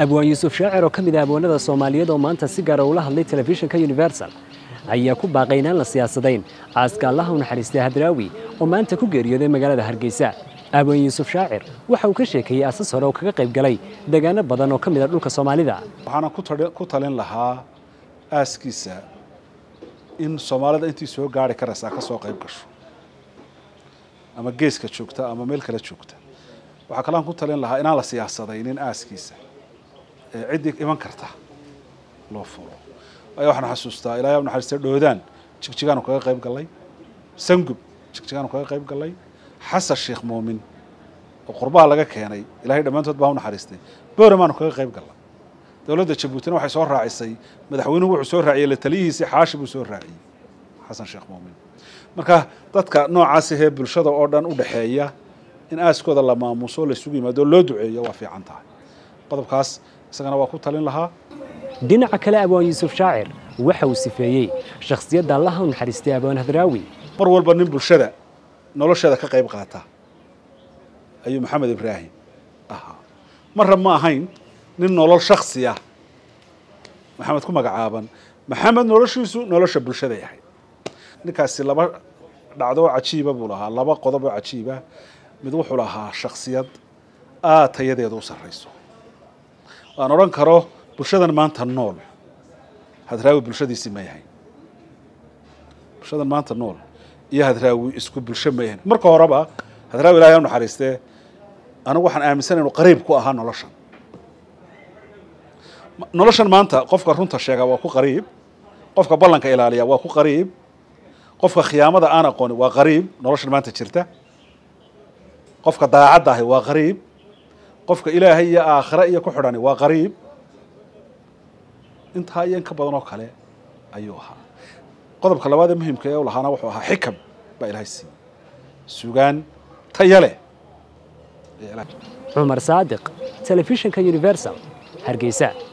abwaan yuusuf shaacir oo ka mid ah abwaanada soomaaliyeed oo maanta si gaara ula hadlay telefishinka universal ayaa ku baaqay inaan la siyaasadayn aaska allaha u naxariistay hadraawi oo maanta ku geeriyooday magaalada hargeysa abwaan yuusuf shaacir waxa uu ka sheekeeyey aasas hore oo kaga qayb galay deegaano badan oo ka mid a dhulka soomaalida waxaana ku talin lahaa aaskiisa in soomaalida intii soo gaari karaysaa ka soo qayb gasho ama geeska joogta ama meel kale joogta waxaa kalean ku talin lahaa inaan la siyaasadaynin aaskiisa ee ciddii iman karta loo furo ayaa waxaan xasuustaa ilaahay u naxariistay dhoodaan jigjigaanu kaga qayb gallay sangub jigjigaanu kaga qayb gallay xasan sheekh muumin oo qurbaha laga keenay ilahay dhammaantood baa u naxariistay booramaanu kaga qayb gallay dowladda jabuutina waxay soo raacisay madaxweynuhu wuxuu soo raaciyey la taliyihiisii xaashi buu soo raaciyey xasan sheekh muumin marka dadka noocaas ahee bulshada oo dhan u dhexeeya in aaskooda la maamuuso laysugu yimaado loo duceeyo waa fiican tahay qodobkaas isagana waa ku talin lahaa dhinaca kale abwaan yuusuf shaacir waxa uu sifeeyey shakhsiyadda allaha u naxariistay abwaan hadraawi mar walba nin bulshada nolosheeda ka qayb qaata ayuu maxamed ibraahim ahaa marra ma ahayn nin nolol shaksi ah maxamed ku magacaaban maxamed noloshiisu nolosha bulshaday ahayd ninkaasi laba dhacdo oo cajiiba buu lahaa laba qodob oo cajiiba mid wuxuu lahaa shaksiyad aad tayadeedu u sarrayso aan odhan karo bulshadan maanta nool hadraawi bulshadiisii ma yahay bulshadan maanta nool iyo hadraawi isku bulsho ma yahayn marka horeba hadraawi ilahay u naxariistee anigu waxaan aaminsanay inu qariib ku ahaa noloshan noloshan maanta qofka runta sheega waa ku qariib qofka ballanka ilaaliya waa ku qariib qofka khiyaamada aan aqooni waa qariib noloshan maanta jirta qofka daacadda ahi waa qariib qofka ilaahay iyo aakhire iyo ku xidhani waa qariib intaa iyo in ka badan oo kale ayuu ahaa qodobka labaad ee muhimka ee u lahaana wuxuu ahaa xikam baa ilahay siiyey sugaan taya leh cumar saadiq telefishinka universal hargeysa